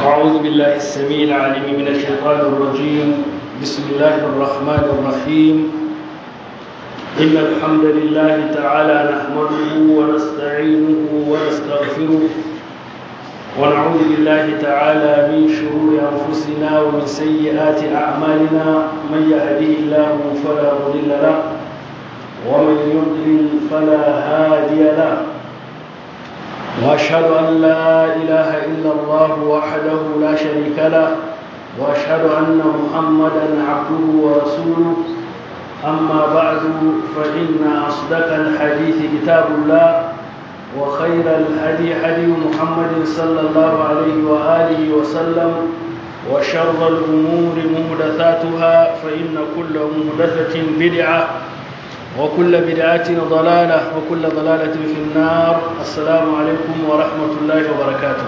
أعوذ بالله السميع العليم من الشيطان الرجيم بسم الله الرحمن الرحيم إن الحمد لله تعالى نحمده ونستعينه ونستغفره ونعوذ بالله تعالى من شرور أنفسنا ومن سيئات أعمالنا من يهديه الله فلا مضل له ومن يضلل فلا هادي له واشهد ان لا اله الا الله وحده لا شريك له واشهد ان محمدا عبده ورسوله اما بعد فان اصدق الحديث كتاب الله وخير الهدي هدي محمد صلى الله عليه واله وسلم وشر الامور محدثاتها فان كل محدثه بدعه وكل بدعة ضلالة وكل ضلالة في النار السلام عليكم ورحمة الله وبركاته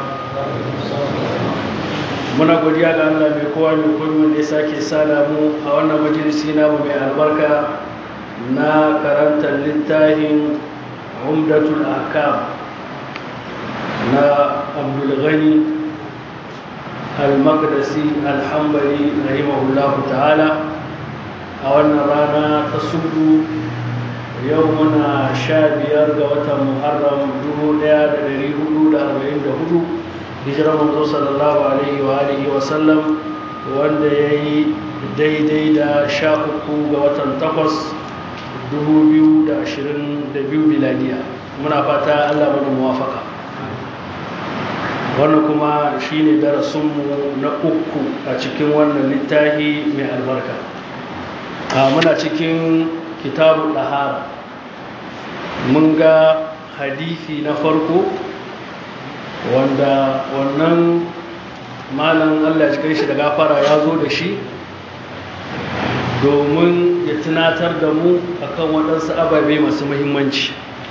muna godiya ga Allah mai kowa mai komi wanda ya sake sada mu a wannan majalisi namu mai albarka na karantar littafin umdatul ahkam na abdulghani al-maqdisi al-hambali rahimahullahu ta'ala a wannan rana ta sudu yau muna sha biyar ga watan muharram dubu daya da dari hudu da arba'in da hudu hijirar manzo sallallahu alaihi wa alihi wa sallam wanda ya yi daidai da sha uku ga watan takwas dubu biyu da ashirin da biyu miladiya muna fata allah mana muwafaka wannan kuma shine darasinmu na uku a cikin wannan littafi mai albarka muna cikin kitabu ɗahara mun ga hadithi na farko wanda wannan malam allah cikin shi da gafara ya zo da shi domin ya tunatar da mu akan waɗansu ababe masu muhimmanci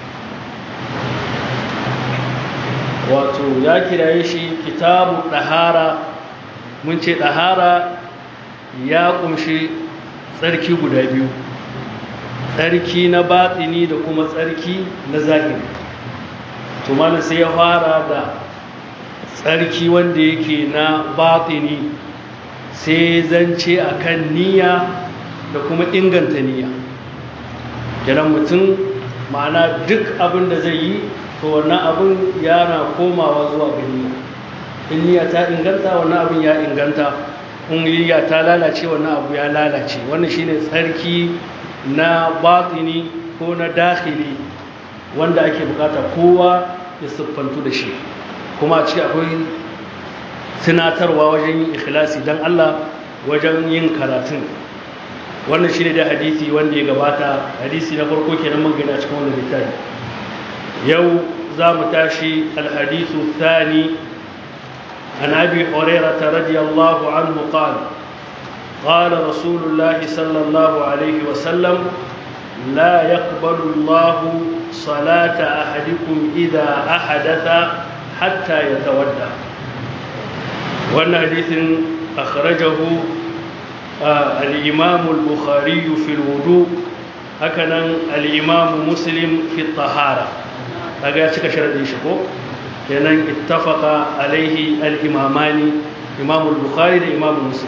wato ya kiraye shi kitabu ɗahara mun ce ɗahara ya ƙunshi tsarki guda biyu tsarki na batsini da kuma tsarki na zahiri to mana sai ya fara da tsarki wanda yake na batsini sai zance akan niyya da kuma inganta niyya kenan mutum ma'ana duk abin da zai yi to wannan abin yana komawa zuwa ga niyya in niyya ta inganta wannan abin ya inganta ƙungiyya ta lalace wannan abu ya lalace wannan shine tsarki na batini ko na dakhili wanda ake bukata kowa ya siffantu da shi kuma a ciki akwai sinatarwa wajen yin ikhlasi don Allah wajen yin karatun wannan shine da hadisi wanda ya gabata hadisi na farko kenan mun gani a cikin wannan littafi yau za mu tashi alhadisu thani عن ابي هريره رضي الله عنه قال قال رسول الله صلى الله عليه وسلم لا يقبل الله صلاه احدكم اذا احدث حتى يتودع وان حديث اخرجه آه الامام البخاري في الوضوء هكذا الامام مسلم في الطهاره هذا cika sharadin shi ko kenan ittafaqa alaihi al-imamani imam al-bukhari da imam muslim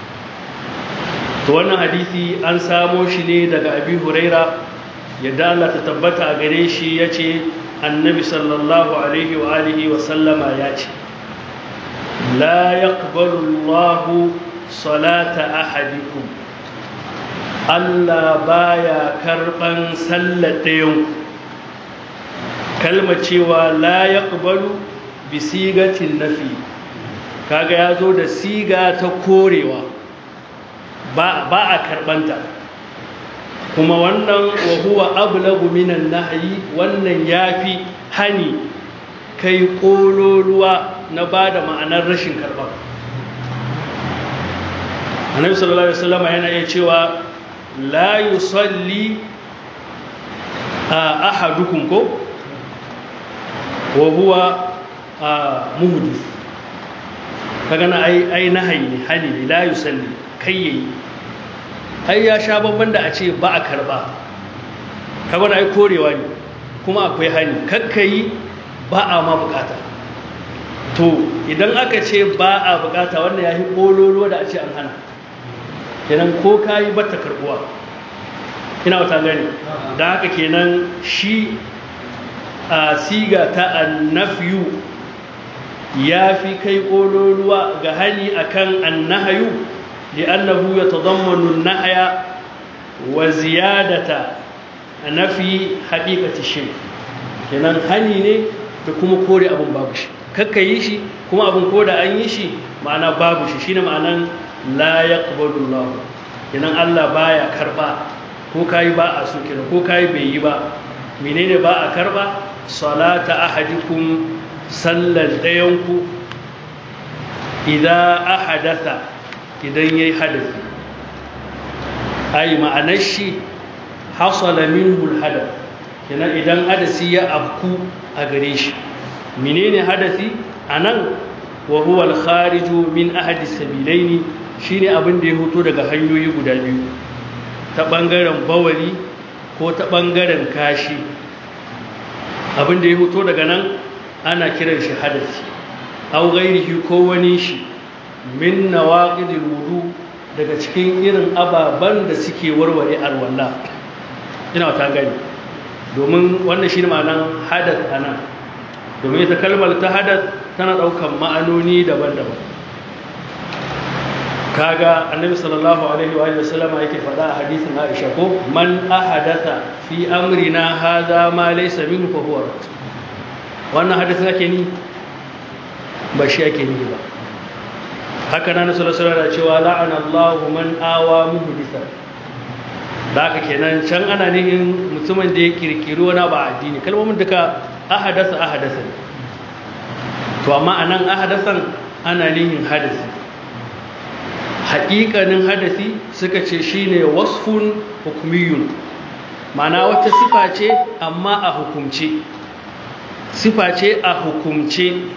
to wannan hadisi an samo shi ne daga abi huraira yadda Allah ta tabbata a gare shi yace annabi sallallahu alaihi wa alihi wa sallama yace la yaqbalu Allah salata ahadikum Allah baya karban sallar ɗayan kalma cewa la yaqbalu bi sigatin nafi kaga yazo da siga ta korewa ba ba a karbanta kuma wannan wa huwa ablagu minan nahyi wannan yafi hani kai kololuwa na bada ma'anar rashin karba annabi sallallahu alaihi wasallam yana iya cewa la yusalli ahadukum ko wa huwa muhdis kaga na ai ai nahayi ne hali ne la yusalli kai yayi ai ya sha babban da a ce ba a karba kaga na ai korewa ne kuma akwai hali kakkai ba a ma bukata to idan aka ce ba a bukata wannan ya yi ƙololuwa da a ce an hana kenan ko ka yi bata karbuwa ina wata gani da haka kenan shi a siga ta annafiyu ya fi kai ƙololuwa ga hani akan annahayu li'annahu ya tazammanu nahaya wa ziyadata nafi haƙiƙati shi kenan hani ne da kuma kore abin babu shi kakka yi shi kuma abin ko da an yi shi ma'ana babu shi shine ma'anan la yaqbalu Allah kenan Allah baya karba ko kai ba a so kenan ko kai bai yi ba menene ba a karba salata ahadikum sallar dayanku idan ahadatha idan yayi hadasi ai ma'anar shi hasala minhu alhadath kenan idan hadasi ya abku a gare shi menene hadasi anan wa huwa al-khariju min ahadi sabilaini shine abin da ya hoto daga hanyoyi guda biyu ta bangaren bawali ko ta bangaren kashi abin da ya hoto daga nan ana kiran shi hadasi aw ghairihi ko wani shi min nawaqidil wudu daga cikin irin ababan da suke warware alwala ina ta gani domin wannan shine ma'anan hadath anan domin ita kalmar ta hadath tana daukan ma'anoni daban-daban kaga annabi sallallahu alaihi wa sallama yake faɗa a hadisin Aisha ko man ahadatha fi amrina hadha ma laysa minhu fa huwa wannan hadisin ake ni ba shi ake ni ba haka nan sallallahu alaihi cewa la'ana Allahu man awa muhditha da haka kenan can ana nihin mutumin da ya kirkiri wani ba addini kalmomin duka ahadasa ahadasa to amma anan ahadasan ana nihin hadasi haƙiƙanin hadasi suka ce shine wasfun hukmiyun ma'ana wata sifa ce amma a hukumce sifa ce a hukumce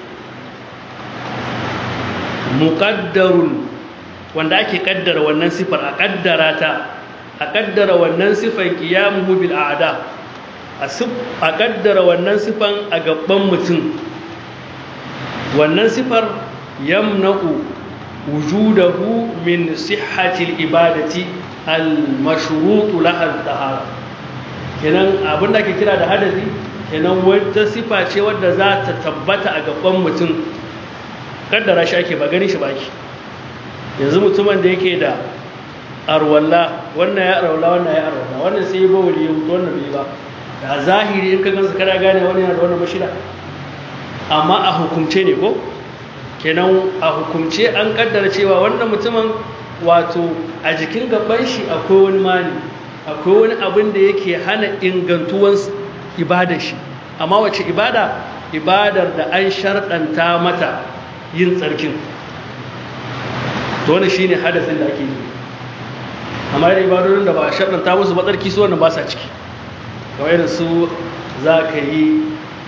muƙaddarun wanda ake ƙaddara wannan sifar a ƙaddara ta a ƙaddara wannan sifan ƙiyamuhu bil a'da a ƙaddara wannan sifan a gaban mutum wannan sifar yamna'u wujudahu min sihhatil ibadati al mashrutu laha tahara kenan abin da ake kira da hadasi kenan wata sifa ce wadda za ta tabbata a gaban mutum kaddara shi ake ba gani shi baki yanzu mutumin da yake da arwalla wannan ya arwalla wannan ya arwalla wannan sai ya ba wali ya mutu wannan bai ba da zahiri in ka gansu kana gane wani yana da wannan mashida amma a hukumce ne ko kenan a hukumce an kaddara cewa wannan mutumin wato a jikin gaban shi akwai wani mani akwai wani abin da yake hana ingantuwan ibadar shi amma wace ibada ibadar da an sharɗanta mata yin tsarkin to wani shi ne hadasin da ake yi amma yadda ibadodin da ba a sharɗanta musu matsarki su wannan ba sa ciki kawai irin su za ka yi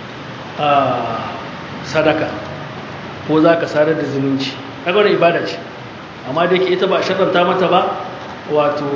sadaka ko za ka sadar da zumunci kaga wani ibada ce amma da yake ita ba a sharɗanta mata ba wato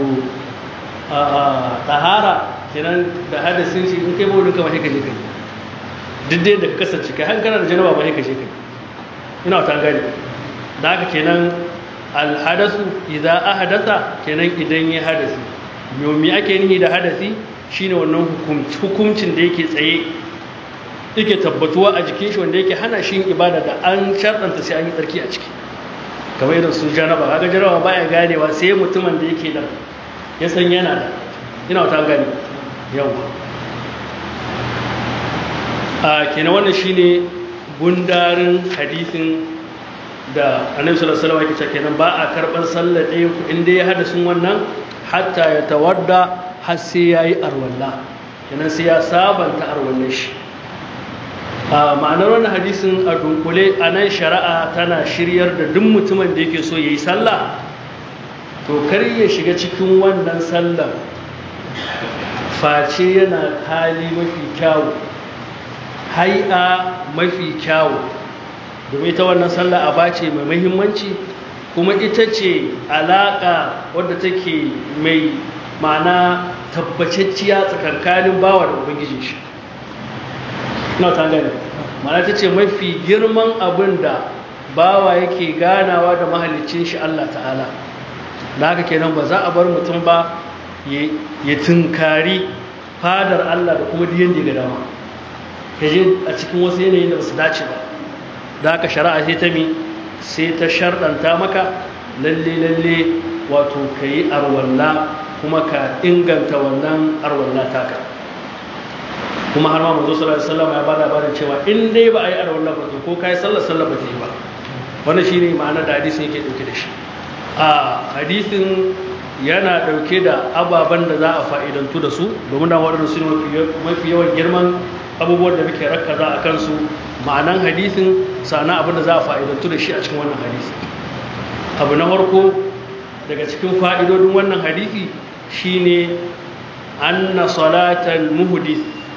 ɗahara kenan da hadasin shi in kai mawurin kama haika je kai duk da ka kasance kai hankana da janaba ba haika je kai ina wata gani da haka kenan alhadasu idan ahadatha kenan idan ya hadasi yomi ake nihi da hadasi shine wannan hukuncin da yake tsaye yake tabbatuwa a jikin shi wanda yake hana shi ibada da an sharɗanta sai an yi tsarki a ciki kamar irin su janaba kaga janaba baya ganewa sai mutumin da yake da ya san yana da ina wata gani yawa a kenan wannan shine gundarin hadisin da annabi sallallahu alaihi wasallam yake kenan ba a karban sallar ɗaya ku inda ya hada sun wannan hatta ya tawadda har sai yayi arwalla kenan sai ya sabanta arwallar shi a ma'anar wannan hadisin a dunkule a nan shari'a tana shiryar da duk mutumin da yake so yayi sallah to kar ya shiga cikin wannan sallar face yana hali mafi kyawu hai'a mafi kyawu domin ita wannan sallah aba ce mai muhimmanci kuma ita ce alaƙa wadda take mai ma'ana tabbacacciya tsakankanin bawa da ubangijin shi na ta gani mana ta ce mafi girman abin da bawa yake ganawa da mahalicin shi Allah ta'ala da haka kenan ba za a bar mutum ba ya tunkari fadar Allah da kuma diyan da ga dama ka je a cikin wasu yanayin da ba su dace ba da haka shari'a sai ta mi sai ta sharɗanta maka lalle lalle wato ka yi arwalla kuma ka inganta wannan arwalla taka kuma har ma manzo sallallahu alaihi wasallam ya bada labarin cewa in dai ba a yi arwalla ba to ko kai sallar sallar ba ta yi ba wannan shine ma'anar da hadisin yake dauke da shi a hadisin yana dauke da ababen da za a fa'idantu da su domin da waɗanda su mafi yawan girman abubuwan da muke rakkaza a kansu ma'anan hadisin sana abin da za a fa'idantu da shi a cikin wannan hadisi abu na farko daga cikin fa'idodin wannan hadisi shine anna salatan muhdis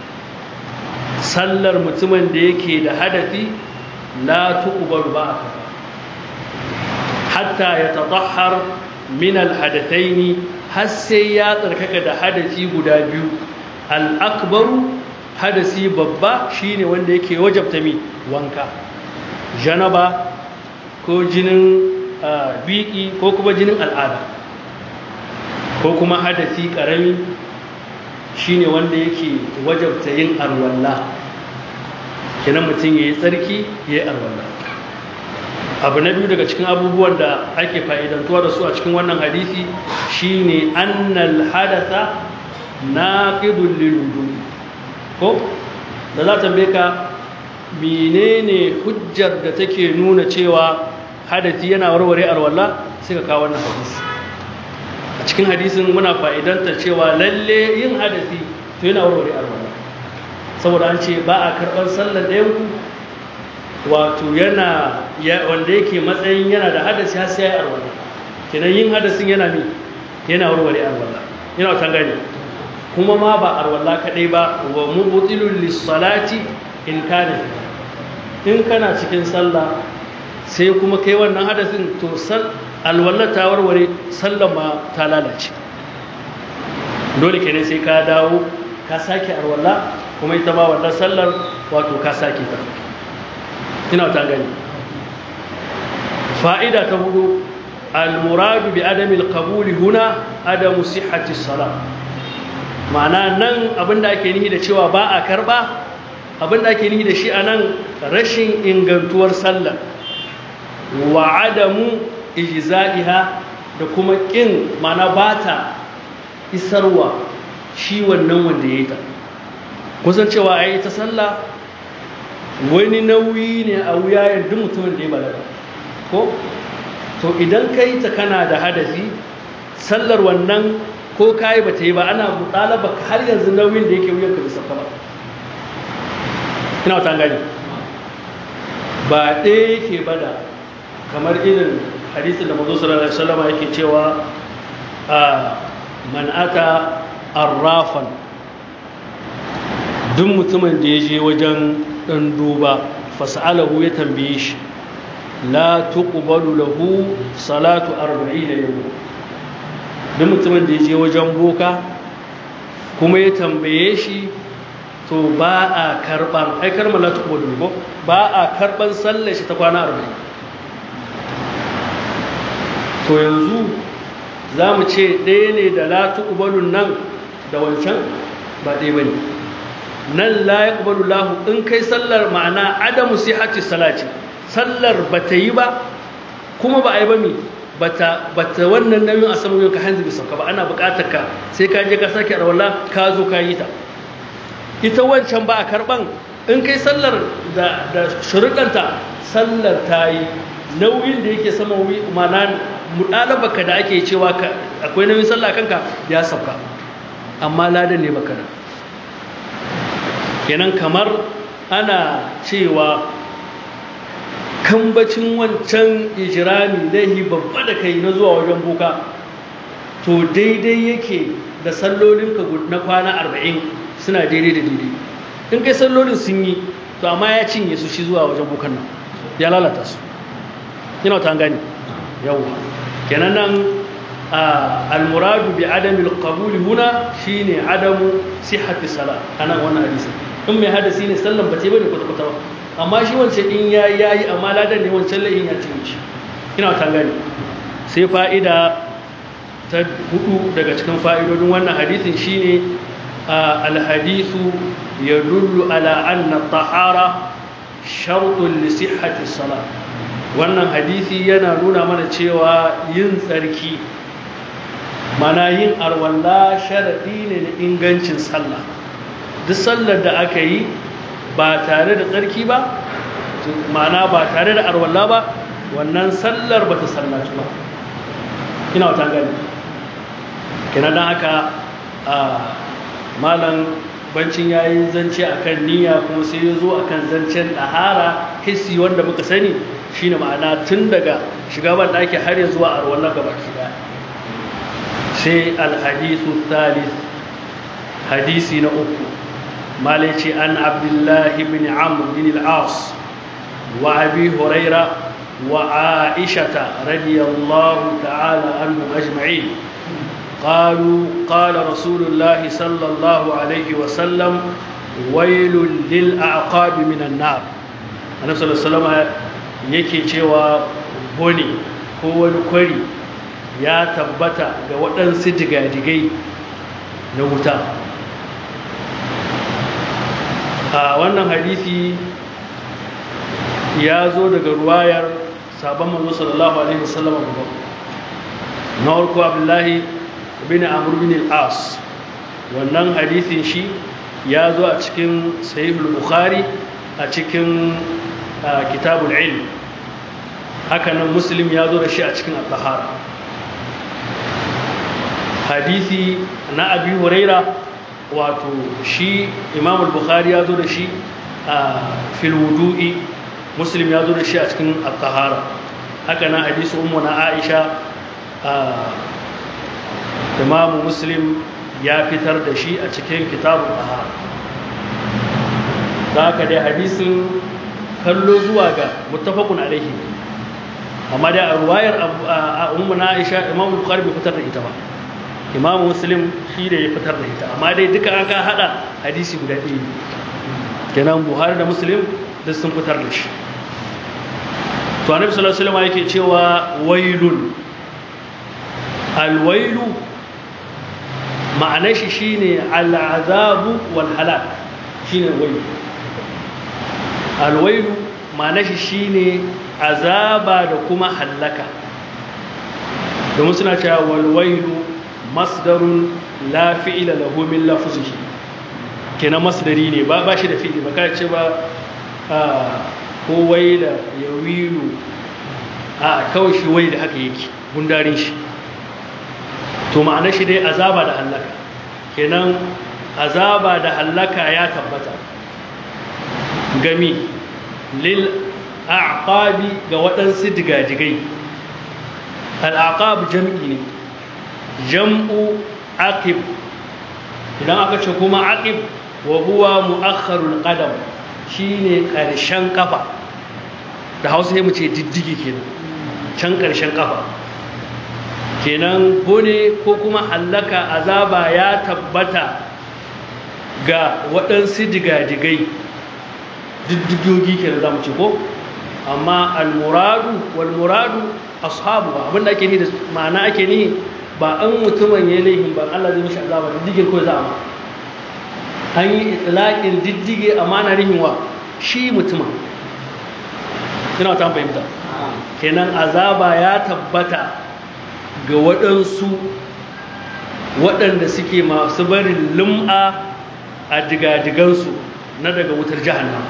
sallar mutumin da yake da hadafi la tuqbalu ba a kafa hatta ya tatahhar min alhadathaini har sai ya tsarkaka da hadasi guda biyu al-akbaru hadasi babba shine wanda yake wajabta mi wanka janaba ko jinin biki ko kuma jinin al'ada ko kuma hadasi karami shine wanda yake wajabta yin arwalla kenan mutum yayi tsarki yayi arwalla abu na biyu daga cikin abubuwan da ake fa'idantuwa da su a cikin wannan hadisi shine annal hadatha naqidul lil ko da za ta ka menene hujjar da take nuna cewa hadasi yana warware arwalla sai ka kawo wannan hadisi a cikin hadisin muna fa'idanta cewa lalle yin hadasi to yana warware arwalla saboda an ce ba a karɓar sallar ɗayan ku wato yana wanda yake matsayin yana da hadasi har sai ya yi arwalla kenan yin hadasin yana mi yana warware arwalla yana wata gani kuma ma ba arwalla kaɗai ba wa mubtilul lissalati in kana in kana cikin sallah sai kuma kai wannan hadasin to sal alwalla ta warware sallah ma ta lalace dole kenan sai ka dawo ka sake arwalla kuma ita ma wannan sallar wato ka sake ta ina ta gani fa'ida ta hudu al-muradu bi adami al-qabuli huna adamu sihhati as-salah ma'ana nan abinda ake nihi da cewa ba a karba abinda ake nihi da shi anan rashin ingantuwar sallah wa adamu ijza'iha da kuma kin ma'ana bata isarwa shi wannan wanda yayi ta kusan cewa ai ta sallah wani nauyi ne a wuyayen duk mutumin da ya balaga ko to idan ka yi ta kana da hadasi sallar wannan ko ka yi ba ta yi ba ana ɗalaba har yanzu nauyin da yake wuyan ka bisa ba ina wata gani ba ɗaya yake bada kamar irin hadisin da mazo sallallahu alaihi wasallam yake cewa a man ata arrafan duk mutumin da ya je wajen ɗan duba fasa'alahu ya tambaye shi la tuqbalu lahu salatu 40 yawm duk mutumin da ya je wajen boka kuma ya tambaye shi to ba a karban ai karma la tuqbalu ko ba a karban sallar shi ta kwana 40 to yanzu za mu ce ɗaya ne da la tuqbalu nan da wancan ba ɗaya bane nan la yaqbalu lahu in kai sallar ma'ana adamu sihhati salati sallar bata yi ba kuma ba a yi ba mi bata bata wannan nauyin a saman ka hanzu bisa ka ba ana buƙatar ka sai ka je ka sake arwala ka zo ka yi ta ita wancan ba a karban in kai sallar da da shuruɗanta sallar ta yi nauyin da yake sama ma'ana muɗalabaka da ake cewa akwai nauyin sallah kanka ya sauka amma ladan ne baka da kenan kamar ana cewa kambacin wancan ijirami laihi babba da kai na zuwa wajen boka to daidai yake da sallolinka na kwana arba'in suna daidai da daidai in kai sallolin sun yi to amma ya cinye su shi zuwa wajen bokan nan ya lalata su yana ta gani yawwa kenan nan almuradu bi adamil qabuli huna shine adamu sihhati salat anan wannan hadisi in mai hadasi ne sallan ba ce bane kwata kwata ba amma shi wancan in ya yi amma ladan ne wancan la'in ya cin shi ina ta gani sai fa'ida ta hudu daga cikin fa'idodin wannan hadithin shine alhadisu ya dullu ala anna tahara shartun li sihhati salat wannan hadisi yana nuna mana cewa yin tsarki mana yin arwalla sharadi ne na ingancin sallah duk sallar da aka yi ba tare da tsarki ba mana ba tare da arwalla ba wannan sallar ba ta sallaci ba ina wata gani kina don haka a malam bancin ya yi zance a kan niyya kuma sai ya zo a kan zancen ɗahara hissi wanda muka sani shine ma'ana tun daga shiga ban ɗaki har ya zuwa arwallar gaba ɗaya sai alhadisu thalith hadisi na uku malaci an abdullahi bin amr bin al-as wa abi huraira wa aishata radiyallahu ta'ala anhum ajma'in قالوا قال رسول الله صلى الله عليه وسلم ويل للأعقاب من النار النبي صلى الله عليه وسلم yake cewa bone ko wani kwari ya tabbata ga waɗansu digadigai na wuta a wannan hadisi ya zo daga ruwayar sabon manzo sallallahu alaihi wasallam na farko abdullahi bin amr bin al-as wannan hadisin shi ya zo a cikin sahihul bukhari a cikin kitabul ilm haka nan muslim ya zo da shi a cikin al-tahara hadisi na abi huraira wato shi imam al-bukhari ya zo da shi a fil wudu'i muslim ya zo da shi a cikin al-tahara haka nan hadisi ummu na aisha imamu muslim ya fitar da shi a cikin kitabun ahar da haka dai hadisin kallo zuwa ga mutafakun alaihi amma dai a ruwayar ummu na aisha imamu bukhari bai fitar da ita ba imamu muslim shi da ya fitar da ita amma dai duka an ka hada hadisi guda ɗaya kenan buhari da muslim duk sun fitar da shi to annabi sallallahu alaihi wasallam yake cewa wailun alwailu ma'anar shi shine al'azabu wal halak shine wailu alwailu ma'anar shi shine azaba da kuma hallaka domin suna cewa wal wailu masdarun la fi'ila lahu min lafzihi kenan masdari ne ba ba shi da fi'ili ba ka ce ba ko waila yawilu a kawai shi wai da haka yake gundarin shi to ma'ana shi dai azaba da hallaka kenan azaba da hallaka ya tabbata gami lil aqabi ga waɗansu digadigai al'aqab jam'i ne jam'u aqib idan aka ce kuma aqib wa huwa mu'akhkharul qadam shine ƙarshen kafa da hausa mu ce diddigi kenan can ƙarshen kafa kenan bone ko kuma hallaka azaba ya tabbata ga waɗansu digadigai diddigogi kenan za mu ce ko amma almuradu walmuradu ashabu abinda ake ni da ma'ana ake ni ba an mutumin ya laihin ba Allah zai mishi azaba diddigin ko za a an yi itilaƙin diddige amma na rihin wa shi mutumin ina ta fahimta kenan azaba ya tabbata ga waɗansu waɗanda suke masu barin lum'a a digadigansu na daga wutar jahannam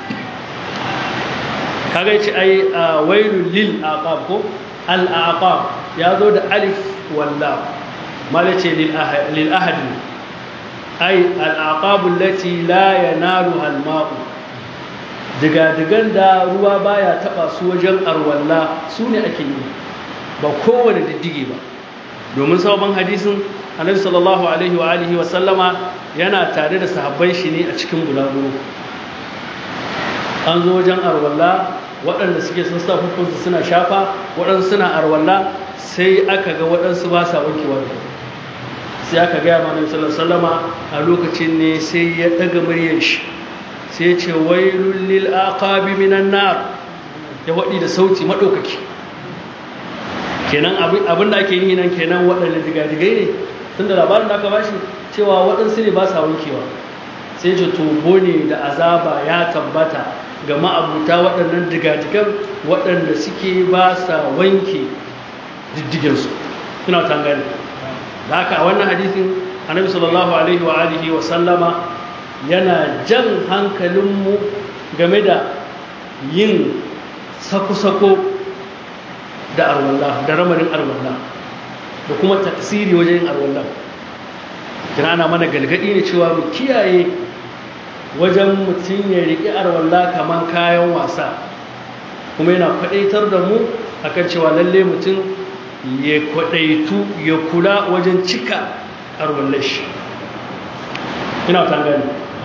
kaga ce ai a wailul lil aqab ko al aqab ya zo da alif walla malace lil ahad ai al aqab allati la yanaluha al ma'u digadigan da ruwa baya taba su wajen arwalla su ne ake yi ba kowane diddige ba domin sabon hadisin annabi sallallahu alaihi wa alihi wa sallama yana tare da sahabban shi ne a cikin bulaguro an zo wajen arwalla waɗanda suke sun sa hukunsu suna shafa waɗansu suna arwalla sai aka ga waɗansu ba sa wankewa da sai aka gaya ma nabi sallallahu alaihi a lokacin ne sai ya ɗaga muryar shi sai ce wailul lil aqabi minan nar ya wadi da sauti madaukaki kenan abin da ake yi nan kenan waɗanda digadigai ne tunda labarin da aka bashi cewa waɗansu ne ba sa wankewa sai ce tobo ne da azaba ya tabbata ga ma'abuta waɗannan digadigan waɗanda suke ba sa wanke diddiginsu ina ta gani da haka a wannan hadisin annabi sallallahu alaihi wa alihi wa sallama yana jan hankalinmu game da yin sako-sako da arwallah da ramarin arwallah da kuma taksiri wajen yin arwallah kina ana mana galgadi ne cewa mu kiyaye wajen mutum ya riƙi arwallah kamar kayan wasa kuma yana kwaɗaitar da mu akan cewa lalle mutum ya kwaɗaitu ya kula wajen cika arwallah shi ina ta gani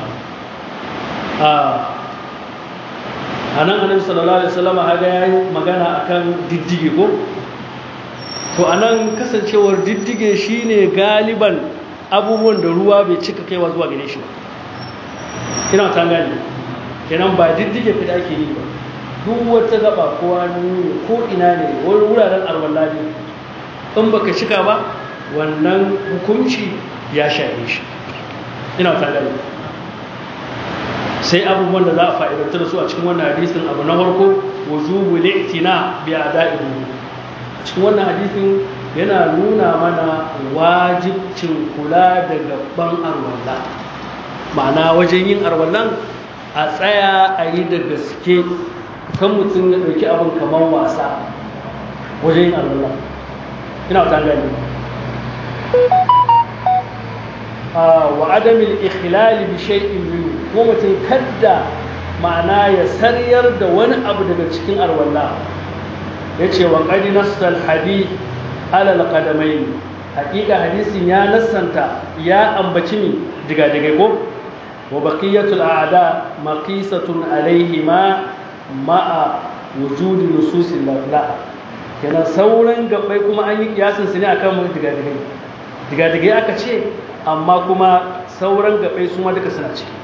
a nan annabi sallallahu alaihi wasallam haga yayi magana akan diddige ko to anan kasancewar diddige shine galiban abubuwan da ruwa bai cika kaiwa zuwa gare shi ba ina ta gani kenan ba diddige fida ake yi ba duk wata gaba ko hannu ko ina ne wani wuraren arwalla ne in baka cika ba wannan hukunci ya shafe shi ina ta gani sai abubuwan da za a fa'idanta da su a cikin wannan hadisin abu na farko wujubu li'tina bi ada'ihi cikin wannan hadisin yana nuna mana wajibcin kula da gaban arwalla ma'ana wajen yin arwallan a tsaya a yi da gaske kan mutum ya ɗauki abin kamar wasa wajen yin arwallan ina ta gani wa adamil ikhlali bi shay'in minhu ko mutum kadda ma'ana ya sariyar da wani abu daga cikin arwalla yace wa qad nassal hadith ala alqadamain haqiqa hadisin ya nassanta ya ambaci mi diga diga ko wa baqiyatul a'da maqisatun alaihima ma'a wujudi nususil la kenan sauran gabbai kuma an yi kiyasin su ne akan diga diga diga diga aka ce amma kuma sauran gabai su ma duka suna ciki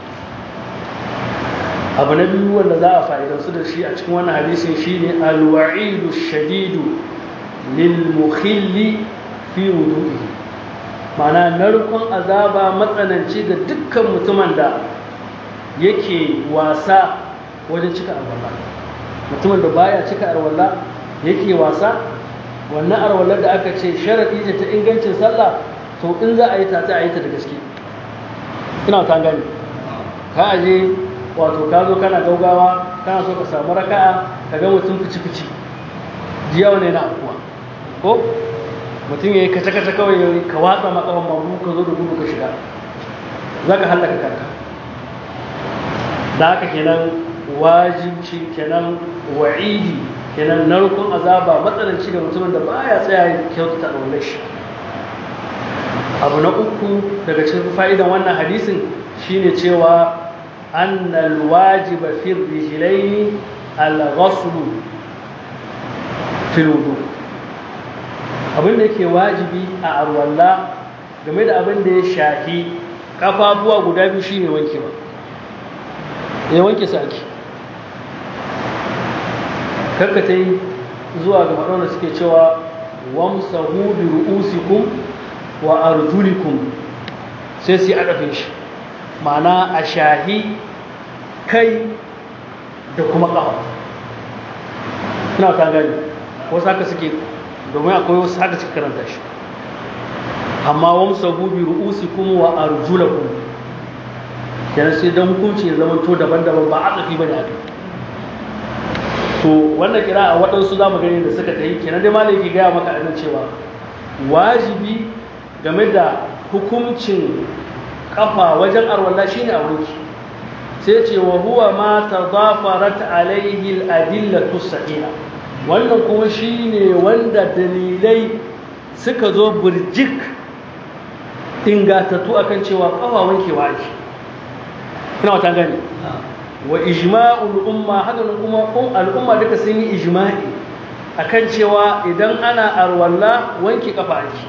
abu na biyu wanda za a fa'idansu da shi a cikin wannan hadisin shi ne alwa'idu shadidu lilmukhilli fi wudu'i mana narkon azaba matsananci ga dukkan mutumin da yake wasa wajen cika arwallah mutumin da baya cika arwallah yake wasa wannan arwallar da aka ce sharaɗi ce ta ingancin sallah to in za a yi ta a yi ta da gaske ina ta gani ka aje wato ka zo kana gaugawa kana so ka samu raka'a ka ga mutum fici-fici jiya wani na akuwa ko mutum ya yi kace-kace kawai ya ka watsa makawan mamu ka zo da gudu ka shiga za ka hallaka kanka da haka kenan wajibci kenan wa'idi kenan narkon azaba matsananci ga mutumin da baya tsaya kyautata ɗaunar shi abu na uku daga cikin fa'idan wannan hadisin shine cewa annal wajiba fi rijlaini al-ghusl fil wudu abin da yake wajibi a arwalla game da abin da ya shafi kafafuwa guda biyu shine wankewa ya wanke su ake karkata yi zuwa ga waɗanda suke cewa wamsahu bi ru'usikum wa arjulikum sai su yi adafin shi ma'ana a shahi kai da kuma ƙafa ina ta gani wasu haka suke domin akwai wasu haka suke karanta shi amma wamsa gubi ru'usi kuma wa arjulakum kenan sai don hukunci ya zama to daban-daban ba a tsafi ba ne a to wannan kira a waɗansu za mu gani da suka ta yi kenan dai malai ke gaya maka a cewa wajibi game da hukuncin kafa wajen arwalla shine a wanki sai ce wa huwa ma tadafarat alaihi al-adillatu sahiha wannan kuma shine wanda dalilai suka zo burjik ingatattu akan cewa kafa wankewa ake ina wata gani wa ijma'ul umma haka kuma al'umma duka sun yi ijma'i akan cewa idan ana arwalla wanke kafa ake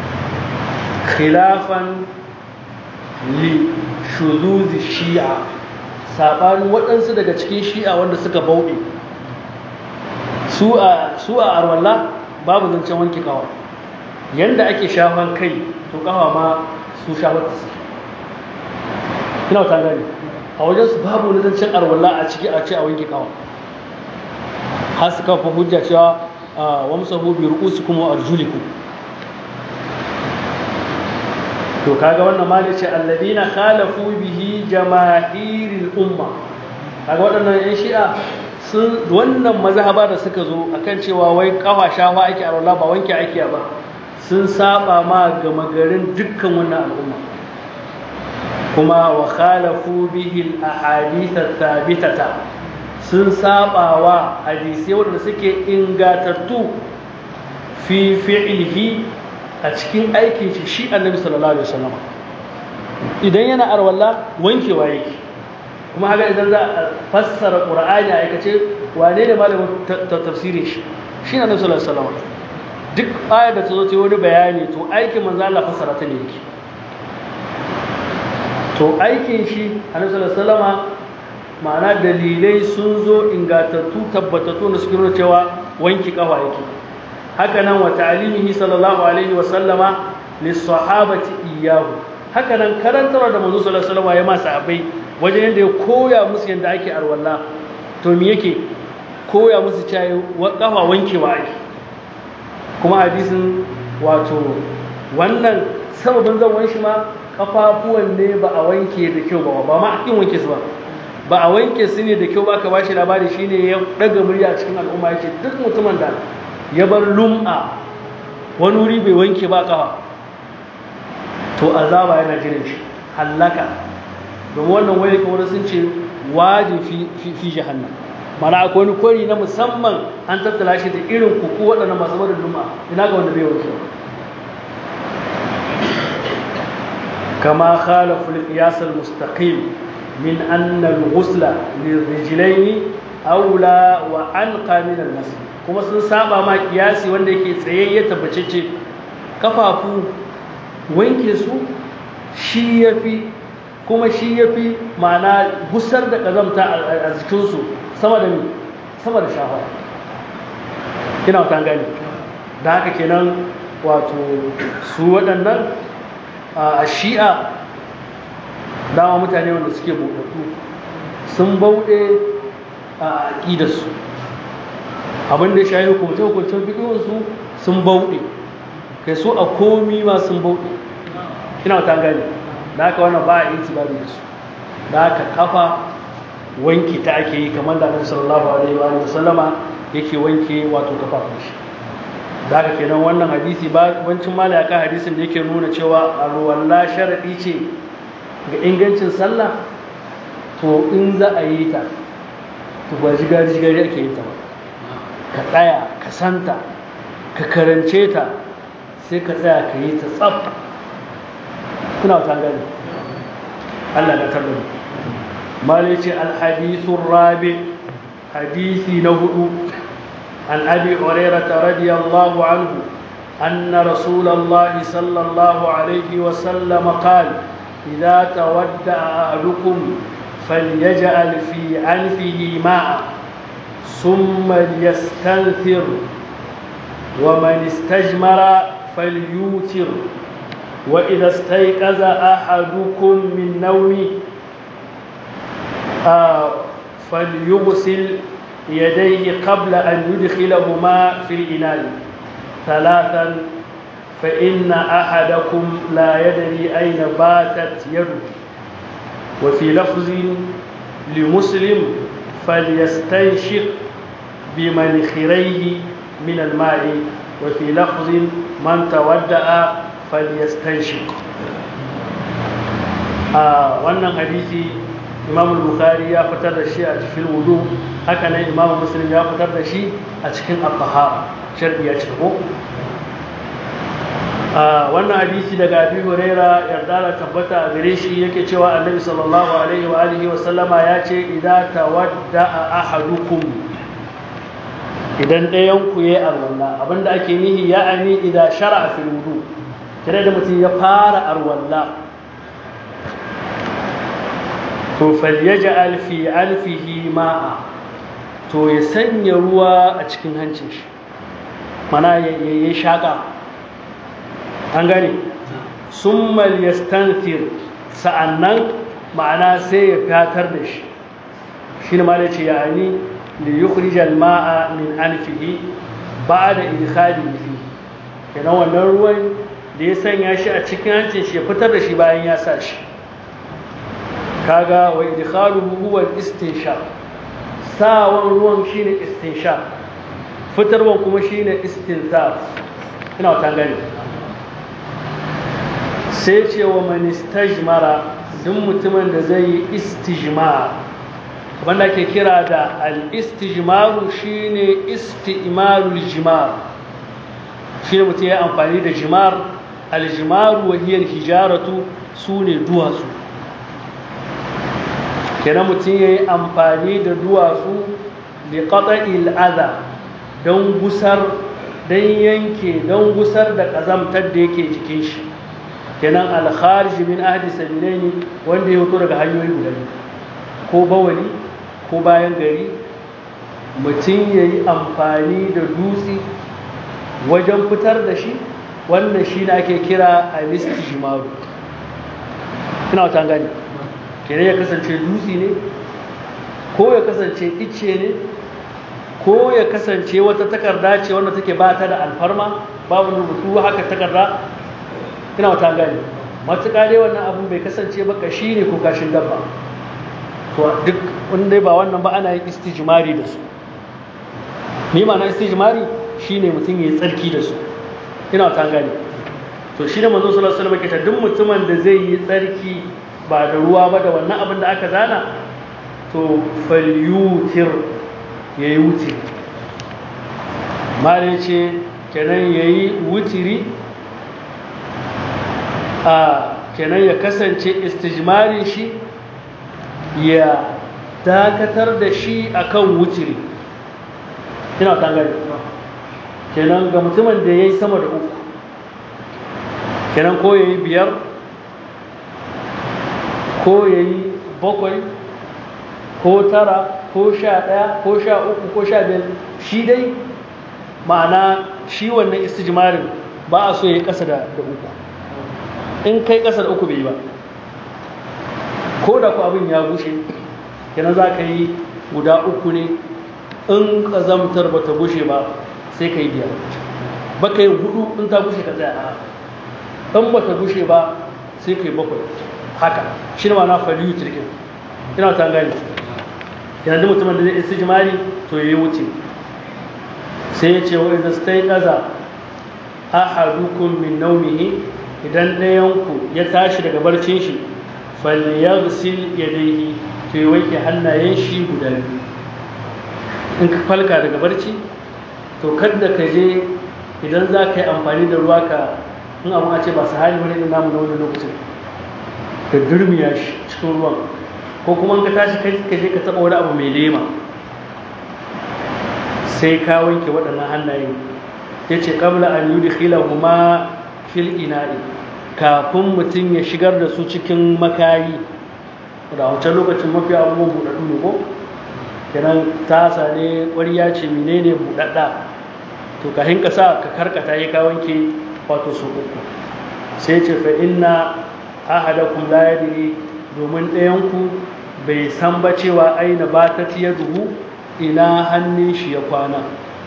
khilafan li shuzuzi shi'a saɓanin waɗansu daga cikin shi'a wanda suka bauɗe su a arwalla babu zancen wanke kawa yanda ake shafan kai to kawa ma su shafar ta suke ina wata gani a wajen su babu wani zancen arwalla a ciki a ce a wanke kawa har su kafa hujja cewa wamsahu bi ru'usikum wa arjulikum to kaga wannan ma ce alladina khalafu bihi jama'iril umma kaga waɗannan yan shi'a sun wannan mazhaba da suka zo akan cewa wai kafa shafa ake a ba wanke ake ba sun saba ma gama garin dukkan wannan al'umma kuma wa khalafu bihi al-ahadith thabitata sun saba wa hadisi wanda suke ingatattu fi fi'lihi a cikin aikin shi shi annabi sallallahu alaihi wasallam idan yana arwalla wankewa yake kuma haka idan za a fassara qur'ani a aikace wane ne malamin tafsirin shi shi annabi sallallahu alaihi wasallam duk ayar da ta zo ta wani bayani to aikin manzo Allah fassara ta ne yake to aikin shi annabi sallallahu alaihi wasallam ma'ana dalilai sun zo ingatattu tabbatattu da suke nuna cewa wanki kafa yake haka nan wa ta'limihi sallallahu alaihi wa sallama lis-sahabati iyyahu haka nan karantarwa da manzo sallallahu alaihi wasallam ya ma sahabbai wajen yadda ya koya musu yadda ake arwalla to me yake koya musu cewa kafa wankewa ake kuma hadisin wato wannan sababin zan shi ma kafafuwan ne ba a wanke da kyau ba ba ma in wanke su ba ba a wanke su ne da kyau ba ka bashi labari shine ya daga murya cikin al'umma yake duk mutumin da ya bar lum'a wani wuri bai wanke ba kafa to azaba yana jiran shi hallaka domin wannan wani kamar sun ce wajin fi jahannam mana akwai wani kwari na musamman an tattala shi da irin kuku waɗanda masu barin lum'a ina ga wanda bai wanke ba كما خالف القياس المستقيم من أن الغسل للرجلين أولى وأنقى من المسح kuma sun saba ma kiyasi wanda yake tsayayye tabbacece kafafu wanke su shi yafi kuma shi yafi ma'ana gusar da kazamta a jikinsu sama da sama da shafa ina wata gani da haka kenan wato su waɗannan a shi'a dama mutane wanda suke buɗaɗɗu sun bauɗe a aƙidarsu abin da shayi hukumce-hukumcen fiɗinsu sun bauɗe kai so a komi ma sun bauɗe ina ta gani da haka wannan ba a yi tibari da su da haka kafa wanki ta ake yi kamar da annabi sallallahu alaihi wa sallama yake wanke wato kafafun shi da haka kenan wannan hadisi ba wancin mala kan hadisin da yake nuna cewa alwala sharadi ce ga ingancin sallah to in za a yi ta to ba jigari jigari ake yi ta ba ka tsaya ka santa ka karance ta sai ka tsaya ka yi ta tsaf kuna wata gani Allah na tabbata mala ce alhadithun rabi hadisi na hudu عن أبي هريرة رضي الله عنه أن رسول الله صلى الله عليه وسلم قال إذا تودع أحدكم فليجعل في عنفه ماء ثم ليستنثر ومن استجمر فليوتر وإذا استيقظ أحدكم من نومه آه فليغسل يديه قبل أن يدخلهما في الإناء ثلاثا فإن أحدكم لا يدري أين باتت يده وفي لفظ لمسلم فليستنشق بمنخريه من الماء وفي لفظ من تودأ فليستنشق آه وانا حديثي imam bukhari ya fitar da shi a cikin wudu haka nan imam muslim ya fitar da shi a cikin al-tahara sharbi ya cika ko wannan hadisi daga abi huraira yarda da tabbata a gare shi yake cewa annabi sallallahu alaihi wa alihi wa sallama ya ce idza tawadda ahadukum idan ɗayan ku yayi arwalla abinda ake nihi ya ani idza shara'a fil wudu tare da mutum ya fara arwalla to falyaj'al fi alfihi ma'a to ya sanya ruwa a cikin hancin shi mana ya yi shaka an gane summa yastanthir sa'annan ma'ana sai ya fatar da shi shi ne ma da ce yani li yukhrij al-ma'a min anfihi ba'da idkhalihi fi kenan wannan ruwan da ya sanya shi a cikin hancin shi ya fitar da shi bayan ya sa shi kaga wa idkhaluhu huwa al-istinshaq sawan ruwan shine istinshaq fitarwan kuma shine istinzar ina wata gani sai ce wa man istajmara duk mutumin da zai yi istijmar wanda ake kira da al-istijmaru shine isti'malul jimar shine mutum ya amfani da jimar al-jimaru wa hiya hijaratu sune duwatsu kenan mutum ya yi amfani da duwatsu da qata'il adha don gusar don yanke don gusar da ƙazamtar da yake jikin shi kenan al-kharij min ahdi sabilaini wanda ya fito daga hanyoyi guda ko bawali ko bayan gari mutum ya yi amfani da dutse wajen fitar da shi wannan shi ne ake kira alistijmaru ina wata gani kenan ya kasance dutse ne ko ya kasance icce ne ko ya kasance wata takarda ce wanda take ba ta da alfarma babu rubutu haka takarda ina wata gani matuƙa dai wannan abin bai kasance ba kashi ne ko kashin dabba to duk wanda ba wannan ba ana yin istijmari da su ni ma na istijmari shine mutum yayi tsarki da su ina ta gani to shine manzo sallallahu alaihi wasallam ke ta duk mutumin da zai yi tsarki ba da ruwa ba da wannan abin da aka zana to falyutir yayi wuti mare ce kenan yayi wutiri a kenan ya kasance istijmarin shi ya dakatar da shi akan wutiri ina kan gani kenan ga mutumin da ya yi sama da uku kenan ko ya yi biyar ko ya yi bakwai ko tara ko sha ɗaya ko sha uku ko sha biyar shi dai ma'ana shi wannan istijmarin ba a so ya yi ƙasa da uku in kai ƙasa da uku bai yi ba ko da ku abin ya bushe kenan za ka yi guda uku ne in ƙazamtar ba ta bushe ba sai ka yi biyar ba ka yi hudu in ta bushe ka tsaya a in ba ta bushe ba sai ka yi bakwai haka shi ne ma na faliyu turkin ina ta gani yana da mutumin da zai isi jimari to ya yi wuce sai ya ce wa idan stai ƙaza ahadukum min naumihi idan ɗayanku ya tashi daga barcin shi falyaghsil yadayhi to ya wanke hannayen shi guda biyu in ka falka daga barci to kada ka je idan za ka yi amfani da ruwa ka in abu a ce ba su hali wani irin namu na wani lokacin ka durmiya shi cikin ruwan ko kuma ka tashi kai ka je ka taɓa wani abu mai lema sai ka wanke waɗannan hannayen ya ce ƙabla an yi da huma fil ina'i kafin mutum ya shigar da su cikin makayi da wancan lokacin mafi abubuwan buɗaɗɗu ne ko kenan tasa ne ƙwariya ce menene buɗaɗɗa to ka hinka sa ka karkata ya ka wanke wato su uku sai ce fa inna ahadakum la yadri domin ɗayanku bai san ba cewa aina ba ta tiya duhu ina hannun shi ya kwana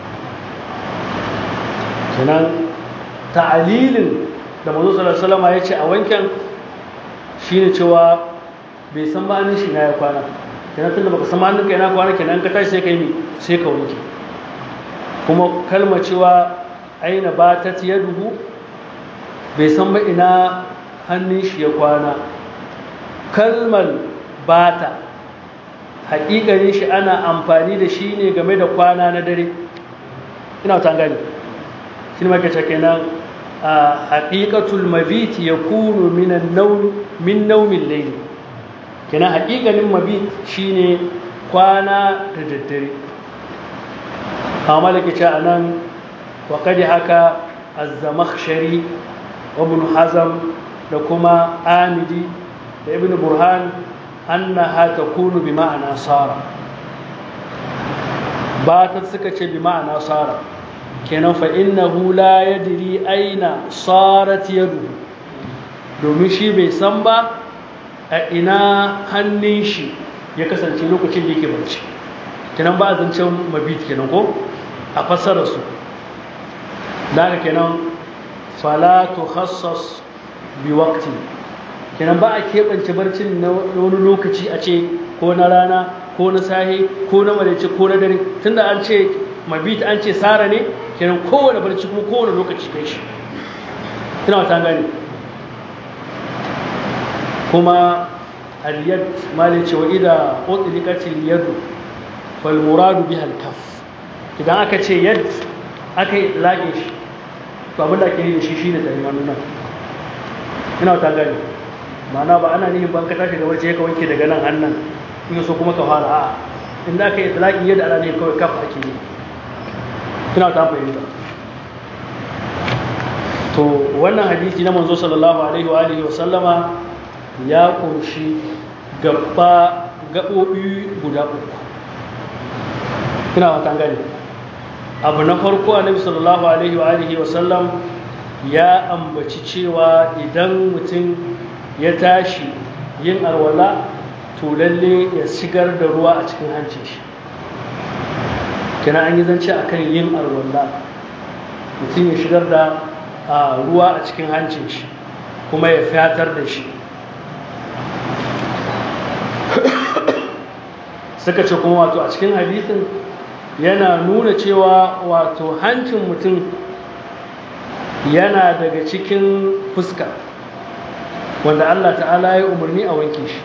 kenan ta'alilin da mazu salama ya ce a wanken shi ne cewa bai san ba hannun shi na ya kwana kenan tun da baka san hannun ka yana kwana kenan ka tashi sai ka yi sai ka wanke kuma kalma cewa aina ba ta tiya duhu bai san ba ina hannun shi ya kwana kalmar bata haƙiƙanin shi ana amfani da shi ne game da kwana na dare ina ta gani shi ne makace kenan a haƙiƙatul mabit ya kunu min naumin laili kenan haƙiƙanin mabit shi ne kwana da daddare amma da ke ce a nan waƙadi haka azzamakshari wa ibn hazam da kuma amidi da ibn burhan annaha takunu bi ma'ana sara batat suka ce bi ma'ana sara kenan fa innahu la yadri aina sarat yaduhu domin shi bai san ba a ina hannun shi ya kasance lokacin da yake barci kenan ba a zancen mabit kenan ko a fassara su da haka kenan fala tukhassas bi waqti kenan ba a keɓance barcin na wani lokaci a ce ko na rana ko na sahi ko na maraice ko na dare tunda an ce mabit an ce sara ne kenan kowane barci kuma kowane lokaci kai shi ina wata gane kuma al-yad malai ce wa idha utlikatil yad fal muradu biha al-kaf idan aka ce yad aka yi lage shi to abin da ake yi da shi shine da hannu nan ina wata gane ma'ana ba ana nihin ban ka tashi da wace ka wanke daga nan hannun in so kuma ka fara a'a inda aka yi talaki yadda ana nihin kawai kaf ake yi ina ta fahimta to wannan hadisi na manzo sallallahu alaihi wa alihi wa sallama ya kunshi gaba gabobi guda uku ina wata gane abu na farko annabi sallallahu alaihi wa alihi wa sallam ya ambaci cewa idan mutum ya tashi yin alwala to lalle ya shigar da ruwa a cikin hancin shi kina an yi zance akan yin alwala mutum ya shigar da ruwa a cikin hancin shi kuma ya fatar da shi suka ce kuma wato a cikin hadisin yana nuna cewa wato hancin mutum yana daga cikin fuska wanda Allah ta'ala ya umarni a wanke shi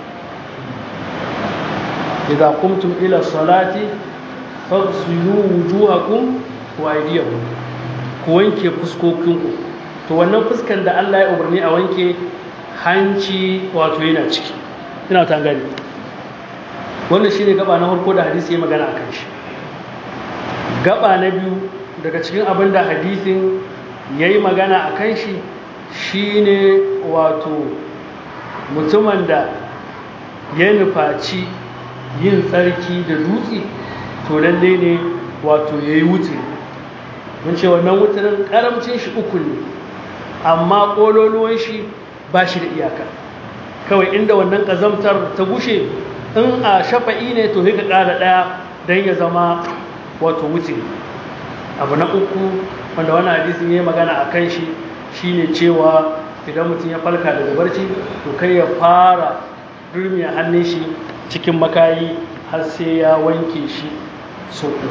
idza qumtum ila salati faghsilu wujuhakum wa aydiyakum ku wanke fuskokinku to wannan fuskan da Allah ya umarni a wanke hanci wato yana ciki ina ta gani wannan shine gaba na farko da hadisi ya magana akan shi gaba na biyu daga cikin abin da hadisin ya yi magana a kan shi shi ne wato mutumin da ya nufaci yin tsarki da dutse to lalle ne wato ya yi wuce mun ce wannan wutarin karamcin shi uku ne amma ƙololuwan shi ba shi da iyaka kawai inda wannan ƙazamtar ta gushe in a shafa'i ne to ka ƙara ɗaya don ya zama wato wuce abu na uku wanda wani hadisin ya yi magana a kan shi shine cewa idan mutum ya falka daga barci to kai ya fara durmiya hannun shi cikin makayi har sai ya wanke shi so uku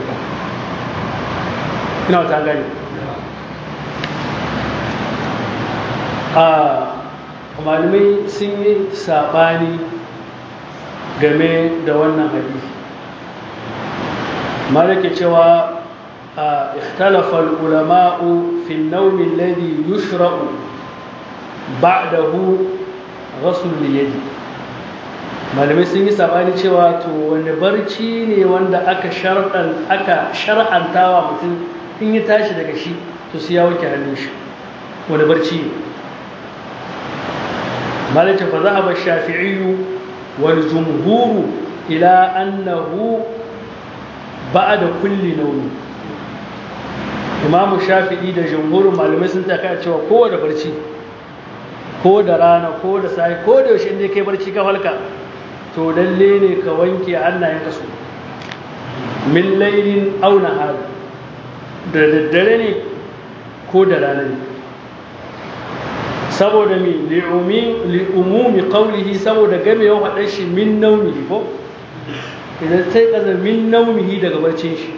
ina wata gani a malamai sun yi saɓani game da wannan hadisi malaka cewa اختلف العلماء في النوم الذي يشرع بعده غسل اليد malamai sun yi sabani cewa to wanda barci ne wanda aka shar'an aka shar'antawa mutum in ya tashi daga shi to sai ya wanke hannun shi wani barci ne malaka fa zahaba shafi'i wal jumhuru ila annahu ba'da kulli nawm imamu shafi'i da jumhurin malamai sun taka cewa kowane barci ko da rana ko da sai ko da yaushe inda kai barci ka falka to lalle ne ka wanke hannayen ka su min laylin aw nahar da daddare ne ko da rana ne saboda mi li umumi qawlihi saboda game yawan faɗan shi min naumihi ko idan sai kaza min naumihi daga barcin shi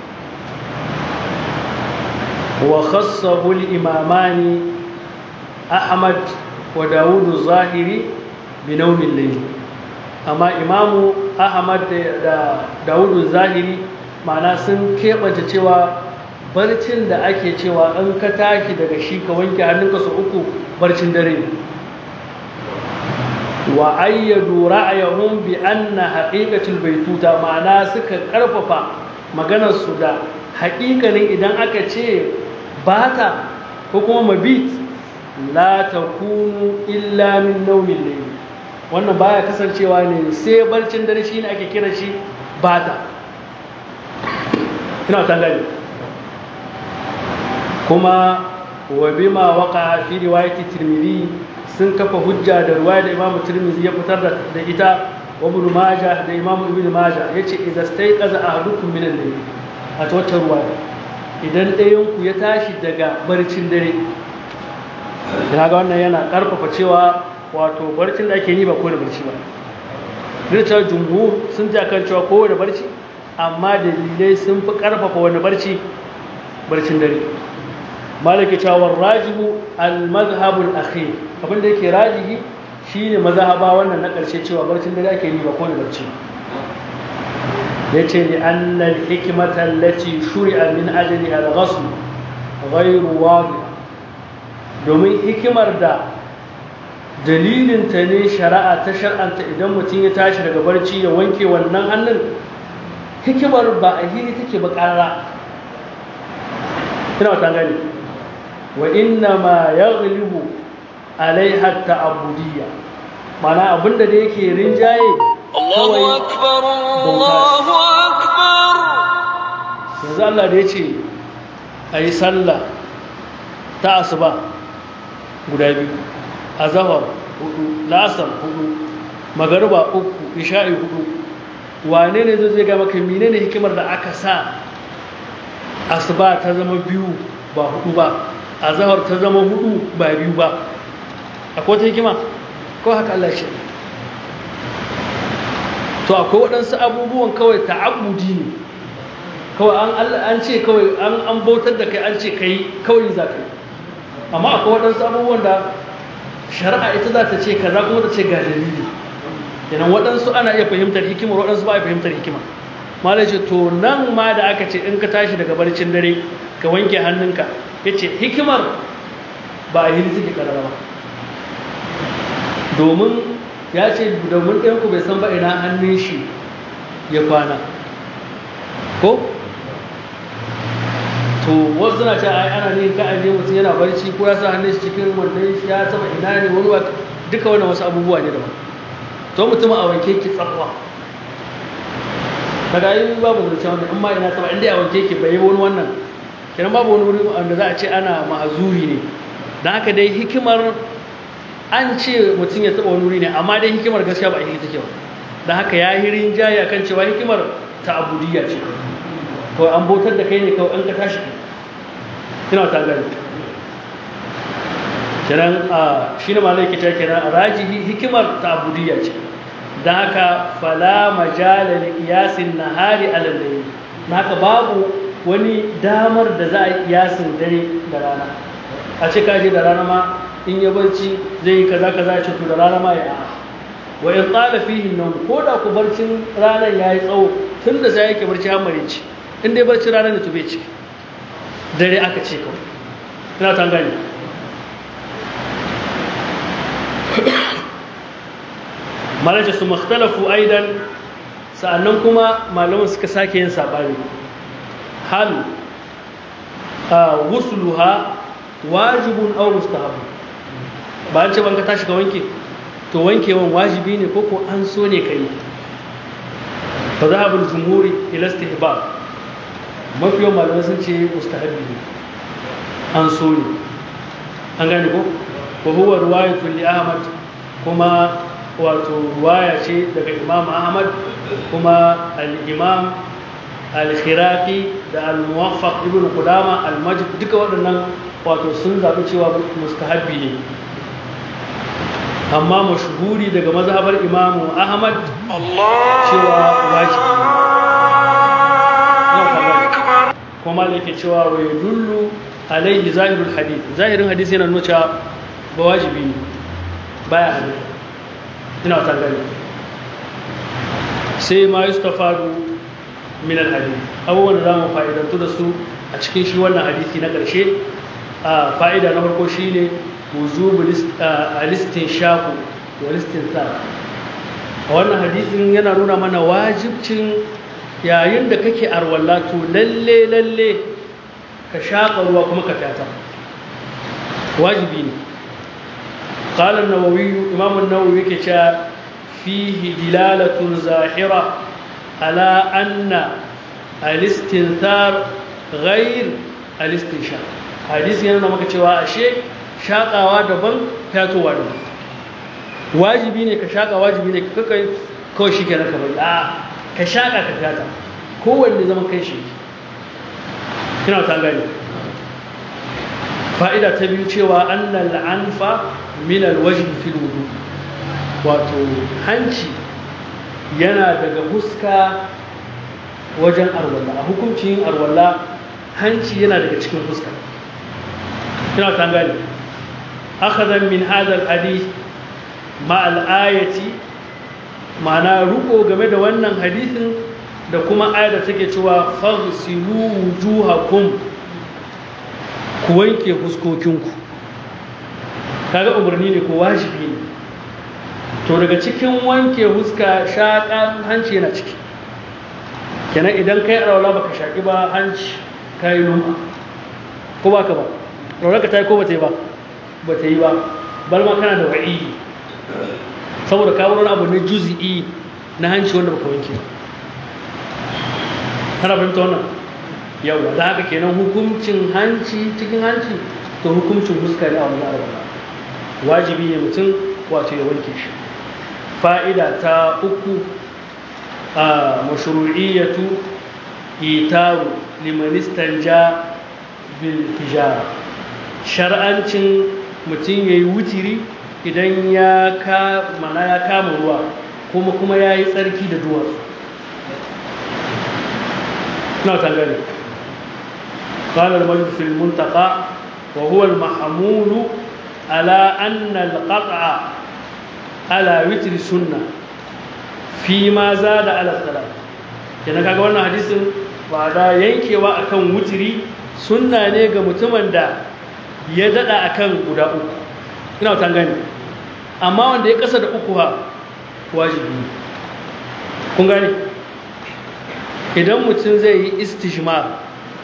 وخصه الإمامان أحمد وداود الظاهري بنوم الليل أما إمام أحمد داود الظاهري معناه sun keɓance cewa barcin da ake cewa in ka tashi daga shi ka wanke hannunka su uku barcin dare wa ayyadu ra'ayahum bi anna haqiqatul baituta ma'ana suka karfafa maganar su da haƙiƙanin idan aka ce bata ko kuma mabit la takunu illa min naumin layli wannan baya kasancewa ne sai barcin dare shi ne ake kira shi bata ina ta gani kuma wa bima waqa fi riwayati tirmidhi sun kafa hujja da riwaya da imamu tirmidhi ya fitar da ita wa ibn majah da imamu ibn majah yace idza stayqaza ahadukum min al-layl a wata ruwaya idan ɗayan ku ya tashi daga barcin dare kaga wannan yana karfafa cewa wato barcin da ake yi ba kowane barci ba rita jumhur sun ta kan cewa kowane barci amma dalilai sun fi karfafa wani barci barcin dare malaki cewa rajihu al-mazhabul akhir abinda yake rajihi shine mazhaba wannan na karshe cewa barcin dare ake yi ba kowane barci yace li anna al-hikmata allati shuri'a min ajliha al-ghusl ghayru wadih domin hikimar da dalilinta ne shari'a ta shar'anta idan mutum ya tashi daga barci ya wanke wannan hannun hikimar ba a hiri take ba ƙarara ina wata gani wa inna ma ya galibu alaiha ta'abudiyya mana abinda da yake rinjaye Allahu akbar Allahu akbar yanzu Allah da ya ce a yi sallah ta asuba guda biyu azahar hudu lasar hudu magariba uku isha'i hudu wane ne zai ga maka mine ne hikimar da aka sa asuba ta zama biyu ba hudu ba azahar ta zama hudu ba biyu ba akwai wata hikima ko haka Allah shi to akwai waɗansu abubuwan kawai ta'abbudi ne kawai an ce kawai an bautar da kai an ce kai kawai za ka yi amma akwai waɗansu abubuwan da shari'a ita za ta ce kaza kuma ta ce ga dalili kenan waɗansu ana iya fahimtar hikimar waɗansu ba a fahimtar hikima malai ce to nan ma da aka ce in ka tashi daga barcin dare ka wanke hannunka ya ce hikimar ba a yi suke karara ba domin ya ce domin ɗayanku bai san ba ina hannun shi ya kwana ko to wasu suna cewa ai ana ne ka aje mutum yana barci ko ya sa hannun shi cikin wannan shi ya saba ina ne wani wa duka wannan wasu abubuwa ne daban to mutum a wanke ki tsakwa daga yi babu zance wanda in ma ina saba inda a wanke ki bai wani wannan kenan babu wani wuri wanda za a ce ana ma'azuri ne don haka dai hikimar an ce mutum ya taba wani wuri ne amma dai hikimar gaskiya ba a yi take ba don haka ya hirin jaya kan cewa hikimar ta abudiyya ce kawai an bautar da kai ne kawai an ka tashi kina ta gani kiran a shi ne malai kita kiran a rajihi hikimar ta abudiyya ce don haka fala majala li qiyasin nahari ala layl haka babu wani damar da za a yi kiyasin dare da rana a ce kaje da rana ma in ya barci zai yi kaza kaza ce to da rana ma ya wa in tsala fihi nan ko da ku barcin ranar yayi tsawo tun da sai yake barci har marici in dai barci ranar da tube ciki dare aka ce kawai ina ta gani malaja su makhtalafu aidan sa'annan kuma malaman suka sake yin sabani hal wusluha wajibun aw mustahab ba an ce ban ka tashi ka wanke to wankewan wajibi ne ko ko an so ne kai fa zahabul jumhuri ila istihbab mafi yawan malamai sun ce mustahabi ne an so ne an gane ko ko huwa ruwayatu li ahmad kuma wato ruwaya ce daga imam ahmad kuma al-imam al-khiraqi da al-muwaffaq ibn qudama al-majd duka waɗannan wato sun zaɓi cewa mustahabi ne amma mashhuri daga mazhabar imamu ahmad cewa wajibi ne kuma da yake cewa wa yadullu alaihi zahirul hadith zahirin hadith yana nuna cewa ba wajibi ne baya hadith ina ta gani sai ma yustafadu min al hadith abubuwan da za mu fa'idantu da su a cikin shi wannan hadisi na ƙarshe a fa'ida na farko shine wujubul alistin shaku wa listin sa a wannan hadisin yana nuna mana wajibcin yayin da kake arwalla to lalle lalle ka shaƙa ruwa kuma ka fata wajibi ne qala an-nawawi imam an-nawawi yake cewa fihi dilalatun zahira ala anna al-istinthar ghayr al-istinshaq hadisi yana maka cewa ashe shakawa daban fatowa daban wajibi ne ka shaka wajibi ne ka kai kawai shi kenan ka bari a ka shaka ka fata kowanne zaman kai shi kina ta gani fa'ida ta biyu cewa annal anfa min alwajhi fil wudu wato hanci yana daga huska wajen arwalla a hukuncin arwalla hanci yana daga cikin huska kina ta gani akhadhan min hadha alhadith ma al-ayati ma'ana ruko game da wannan hadisin da kuma ayar da take cewa faghsilu wujuhakum ku wanke fuskokinku kaga umarni ne ko wajibi ne to daga cikin wanke huska shaƙan hanci yana ciki kenan idan kai alwala baka shaƙi ba hanci kai luma ko ba ka ba alwala ka ta yi ko ba ta yi ba ba ta yi ba balma kana da wa'i saboda kawo wani abu na juzi'i na hanci wanda baka wanke ba kana fahimta wannan yawa da haka kenan hukuncin hanci cikin hanci to hukuncin fuska ne a wani arwala wajibi ne mutum wato ya wanke shi fa'ida ta uku a mashru'iyyatu itaru limanistan ja bil hijara shar'ancin mutum ya yi wutiri idan ya mana ya kama ruwa kuma kuma ya yi tsarki da duwatsu na tangare قال المجد في المنتقى وهو المحمول على أن القطع على وتر سنة فيما زاد على الثلاث kenan kaga wannan hadisin ba da yankewa akan wutiri sunna ne ga mutumin da ya dada akan guda uku ina ta gani amma wanda ya kasa da uku ha wajibi kun gane idan mutum zai yi istijmar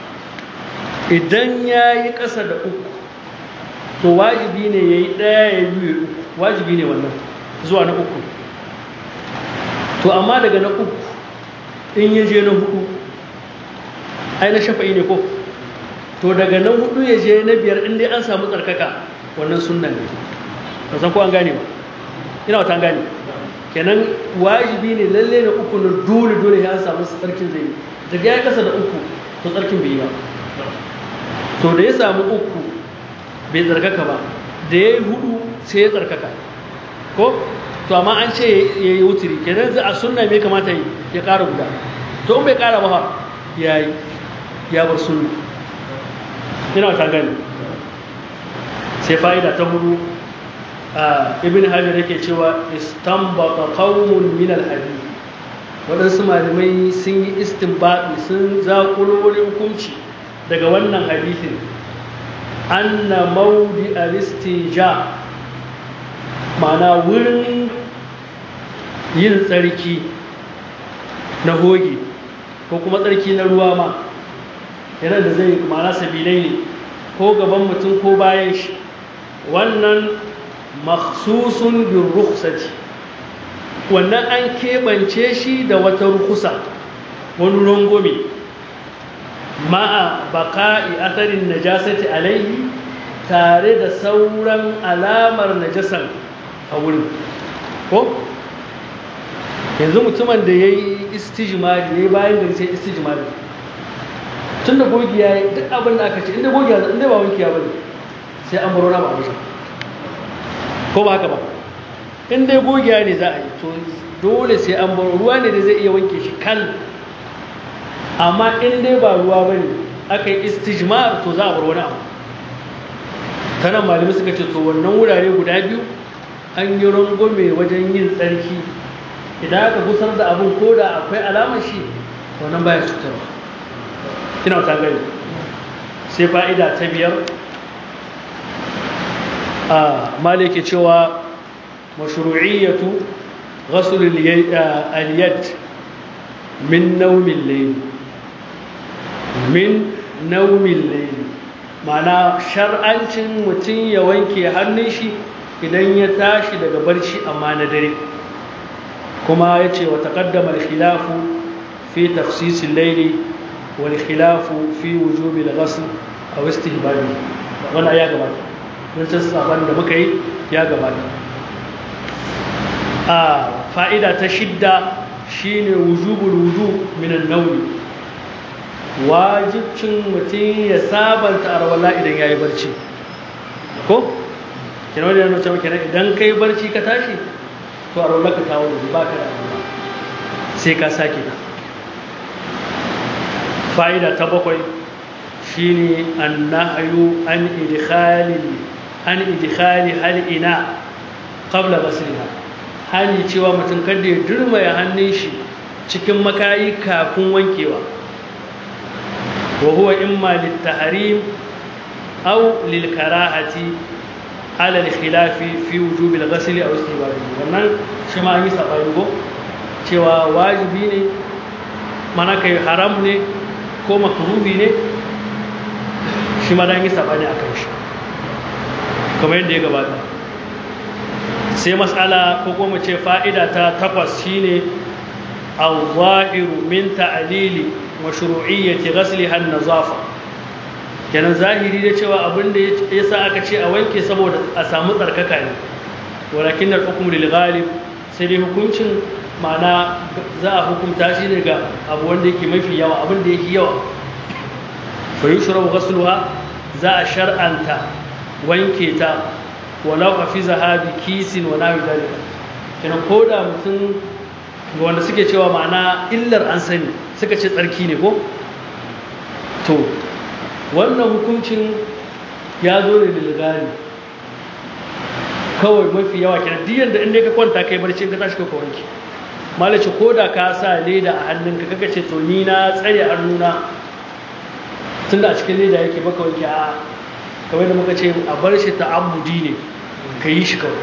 idan ya yi ƙasa da uku to wajibi ne ya yi ɗaya ya biyu uku wajibi ne wannan zuwa na uku to amma daga na uku in ya je na hudu ai na shafa'i ne ko to daga na hudu ya je na biyar inda an samu tsarkaka wannan sunna ne ba san ko an gane ba ina wata an gane kenan wajibi ne lalle na uku na dole dole ya samu tsarkin zai daga ya kasa da uku to tsarkin bai yi ba to da ya samu uku bai tsarkaka ba da ya yi hudu sai ya tsarkaka ko to amma an ce ya yi wuturi kenan za a sunna mai kamata yi ya ƙara guda to in bai ƙara ba ya yi ya bar sunna ina ta gani sai fa'ida ta hudu a ibn hajar yake cewa istambata qaumun min al-hadith waɗansu malamai sun yi istinbadi sun zaƙulo wani hukunci daga wannan hadithin anna maudi al-istija ma'ana wurin yin tsarki na hoge ko kuma tsarki na ruwa ma yana da zai ma'ana sabilai ne ko gaban mutum ko bayan shi wannan makhsusun bin rukhsati wannan an keɓance shi da wata rukusa wani rangome ma'a baka'i asarin najasati alaihi tare da sauran alamar najasan a wurin ko yanzu mutumin da ya yi istijimari ya yi bayan da sai istijimari tun da gogi ya yi duk abin da aka ce inda gogi ya inda ba wanki ya bane sai an baro na ba a ko ba haka ba in dai gogiya ne za a yi to dole sai an baro ruwa ne da zai iya wanke shi kan amma in dai ba ruwa ba ne aka yi istijmar to za a bar wani abu ta nan malamai suka ce to wannan wurare guda biyu an yi rangwame wajen yin tsarki idan aka gusar da abin ko da akwai alamar shi wannan baya cutarwa ina ta gani sai fa'ida ta biyar a malike cewa mashru'iyyatu ghasl al-yad min nawmin layl min nawmin layl mana shar'ancin mutum ya wanke hannun shi idan ya tashi daga barci amma na dare kuma ya ce wa taƙaddama khilafu fi tafsisin laili wal khilafu fi wujubi da gasu a wasu hibari wani ya gabata don can saban da muka yi ya gabata a fa'ida ta shidda shine wujubul wudu minan nauni wajibcin mutum ya sabanta arwala idan ya yi barci ko? kina wani yana cewa kenan idan ka yi barci ka tashi to arwala ka kawo da ba ka da arwala sai ka sake ta fa'ida ta bakwai shine an nahayu an idkhali an idkhali hal ina qabla ghasliha hali cewa mutum kada ya durmaya hannun shi cikin makayi kafin wankewa wa huwa imma littahrim aw lilkarahati ala alkhilafi fi wujub alghasl aw istihbab wannan shi ma yi sabani go cewa wajibi ne mana kai haram ne ko makruhi ne shi ma dan yi sabani akan shi kamar yadda ya gabata sai matsala ko kuma ce fa'ida ta takwas shine al-zahiru min ta'lili mashru'iyyati ghasliha an-nazafa kenan zahiri da cewa abin da yasa aka ce a wanke saboda a samu tsarkaka ne walakin al-hukm lil ghalib sai dai hukuncin ma'ana za a hukunta shi ne ga abu wanda yake mafi yawa abin da yake yawa fa yushrabu ghasluha za a shar'anta wanke ta walau a fi zahabi kisin wa nawi dalika kenan ko da mutum ga wanda suke cewa ma'ana illar an sani suka ce tsarki ne ko to wannan hukuncin ya zo ne da ligari kawai mafi yawa kenan duk yanda inda ka kwanta kai barci ka tashi ka wanke malaci ko da ka sa leda a hannunka kaga ce to ni na tsare hannuna tunda a cikin leda yake baka wanke a kamar da muka ce a bar shi ta'ammudi ne ka yi shi kawai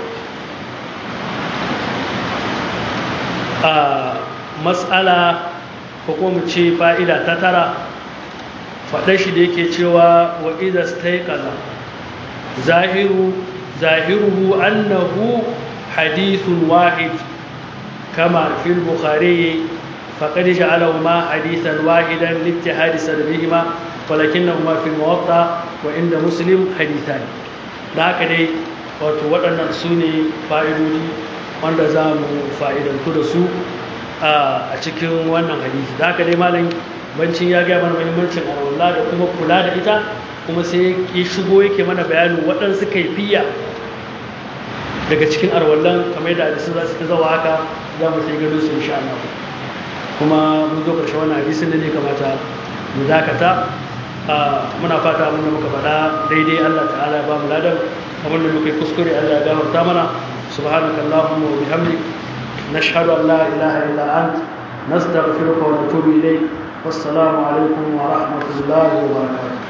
a matsala ko kuma ce fa'ida ta tara faɗa shi da yake cewa wa iza staikala zahiru zahiruhu annahu hadithun wahid kama fil bukhari فقد جعلهما حديثا واحدا لاتحاد سببهما ولكنهما في الموطا وعند مسلم حديثان da haka dai wato waɗannan su ne fa'idodi wanda za mu fa'idantu da su a cikin wannan hadisi da haka dai malam bancin ya gaya mana muhimmancin arwallah da kuma kula da ita kuma sai ya shigo yake mana bayanin waɗansu kaifiya daga cikin arwallan kamar da hadisun za su ta zawa haka za mu sai gado su insha Allah kuma mun zo ƙarshe wannan hadisin da ne kamata mu dakata muna fata abin da muka faɗa daidai Allah ta'ala ba mu ladan abin da muka yi kuskure Allah ya gafarta mana subhanaka allahumma wa bihamdik nashhadu an la ilaha illa ant nastaghfiruka wa natubu ilayk wassalamu alaikum wa rahmatullahi wa barakatuh